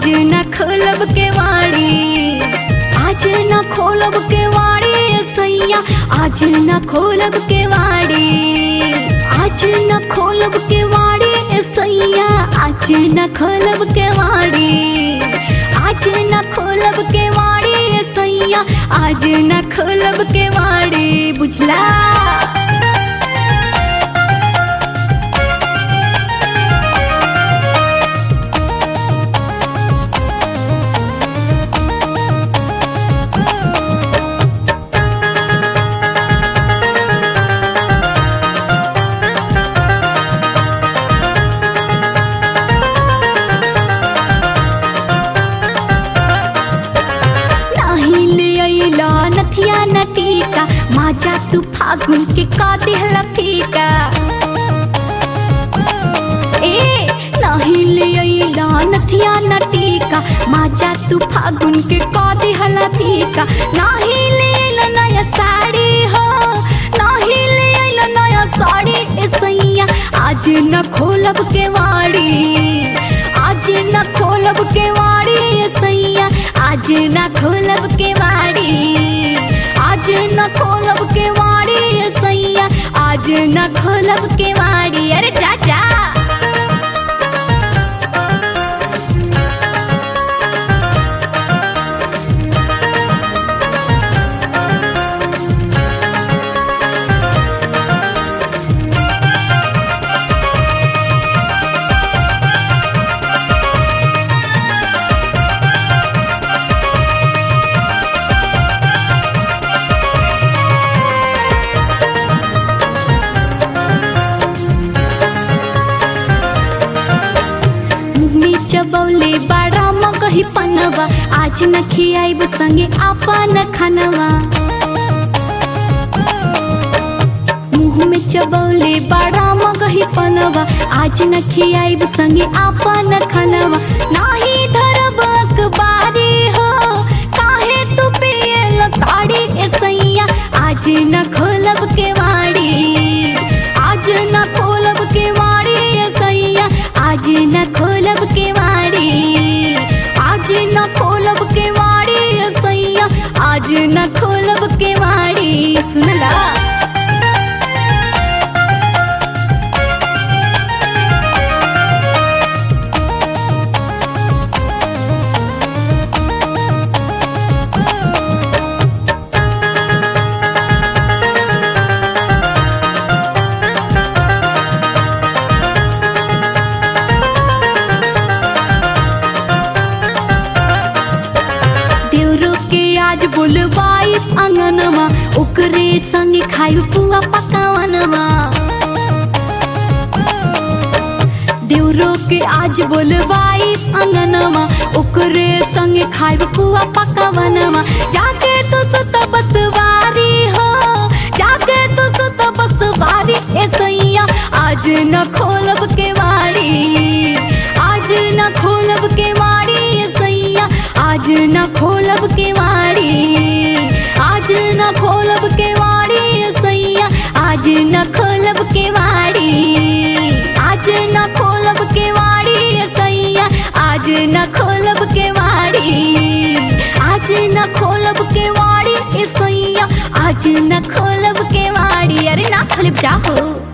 आज न खोलब के वाड़ी आज न खोलब के वाड़ी सैया आज न खोलब के वाड़ी आज न खोलब के वाड़ी सैया आज न खोलब के वाड़ी आज न खोलब के वाड़ी सैया आज न खोलब के वाड़ी बुझला नाही ले अइला नथिया न टीका माजा तू फागुन के का देहला फीका ए नाही ले अइला नथिया न टीका माजा तू फागुन के का देहला फीका नाही ले अइला नया साड़ी हो नाही ले अइला नया साड़ी ए सैया आज न खोलब के वाड़ी आज न खोलब के वाड़ी ए सैया आज न खोलब के वाड़ी आज न खोलब के वाड़ी ए सैया आज न खोलब के वाड़ी अरे चाचा मुन्नी चबौले बड़ा मगही पनवा आज न खियाइब संगे आपन खनवा मुँह में चबौले बड़ा मगही पनवा आज न खियाइब संगे आपन खनवा नाही धरब अखबारी हो काहे तू पियल ताड़ी ए सैया आज न खोलब के वाड़ी आज न खोलब के वाड़ी ए सैया आज न खोलब के वाड़ी आज न खोलब के वाड़ी ए सैया आज न खोलब के वाड़ी सुनला देवरो के आज बुलवाई अंगनमा ओकरे संग खाई पुआ पकावनमा देवरो के आज बुलवाई अंगनमा ओकरे संग खाई पुआ पकावनमा जाके तो सुत बसवारी हो जाके तो सुत बसवारी ए सैया आज न खोलब के वाड़ी आज न खोलब के वाड़ी ए सैया आज न खोलब के वाड़ी आज न खोलब के वाड़ी ए सैया आज न खोलब के वाड़ी आज न खोलब के वाड़ी ए सैया आज न खोलब के वाड़ी आज न खोलब के वाड़ी ए सैया आज न खोलब के वाड़ी अरे ना खोलब जाहो